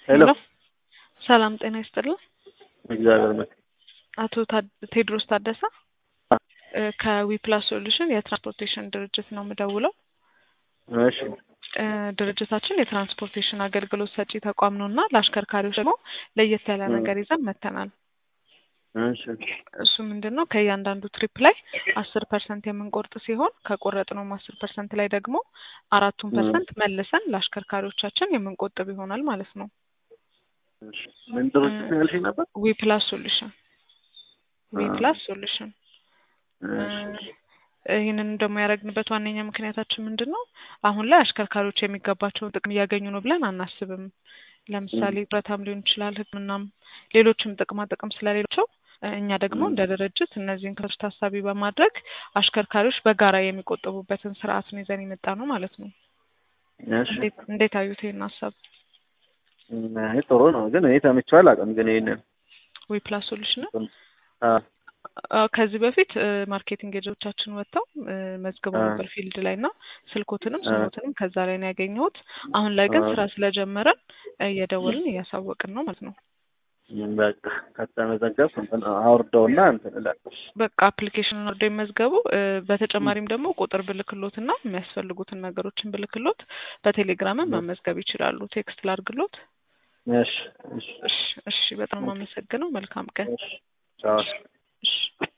ሄሎ ሰላም ጤና ይስጥልን። እግዚአብሔር ይመስገን። አቶ ታድ- ቴድሮስ ታደሰ እ ከዊፕላስ ሶሉሽን የትራንስፖርቴሽን ድርጅት ነው የምደውለው። እሺ እ ድርጅታችን የትራንስፖርቴሽን አገልግሎት ሰጪ ተቋም ነው እና ለአሽከርካሪዎች ደግሞ ለየት ያለ እ ነገር ይዘን መጥተናል። እሺ እሱ ምንድን ነው ከእያንዳንዱ ትሪፕ ላይ አስር ፐርሰንት የምንቆርጥ ሲሆን ከቆረጥነውም አስር ፐርሰንት ላይ ደግሞ አራቱን እ ፐርሰንት መልሰን ለአሽከርካሪዎቻችን የምንቆጥብ ይሆናል ማለት ነው። እሺ ምን ድርጅት ነው ያልሽኝ ነበር? ዊፕላስ ሶሉሽን አ ዊፕላስ ሶሉሽን እሺ ይህንን ደግሞ ያደረግንበት ዋነኛ ምክንያታችን ምንድን ነው? አሁን ላይ አሽከርካሪዎች የሚገባቸውን ጥቅም እያገኙ ነው ብለን አናስብም። እ ለምሳሌ ጡረታም ሊሆን ይችላል፣ ሕክምናም ሌሎችም ጥቅማ ጥቅም ስለሌላቸው እኛ ደግሞ እ እንደ ድርጅት እነዚህን ክፍተቶች ታሳቢ በማድረግ አሽከርካሪዎች በጋራ የሚቆጥቡበትን ስርዓት ነው ይዘን የመጣ ነው ማለት ነው። እሺ እንዴት እንዴት አዩት ይሄን ሀሳብ? አይ ጥሩ ነው፣ ግን እኔ ሰምቼው አላውቅም። ግን ይሄንን ዊፕላስ ሶሉሽን አ አዎ፣ ከዚህ በፊት እ ማርኬቲንግ ኤጀንቶቻችን ወጥተው እ መዝግበው አ ነበር ፊልድ ላይ እና ስልኮትንም አ ስሞትንም ከዛ ላይ ነው ያገኘሁት። አሁን ላይ ግን አ ስራ ስለጀመረን እየደወልን እያሳወቅን ነው ማለት ነው። በቃ ከተመዘገብኩ እንትን አውርደውና እንትን እላለሁ። በቃ አፕሊኬሽኑን ወርደው ይመዝገቡ። እ በተጨማሪም ደግሞ ቁጥር ብልክሎት እና የሚያስፈልጉትን ነገሮችን ብልክሎት በቴሌግራምም መመዝገብ ይችላሉ። ቴክስት ላድርግሎት። እሺ እሺ እሺ እሺ፣ በጣም የማመሰግነው። መልካም ቀን። እሺ ቻው። እሺ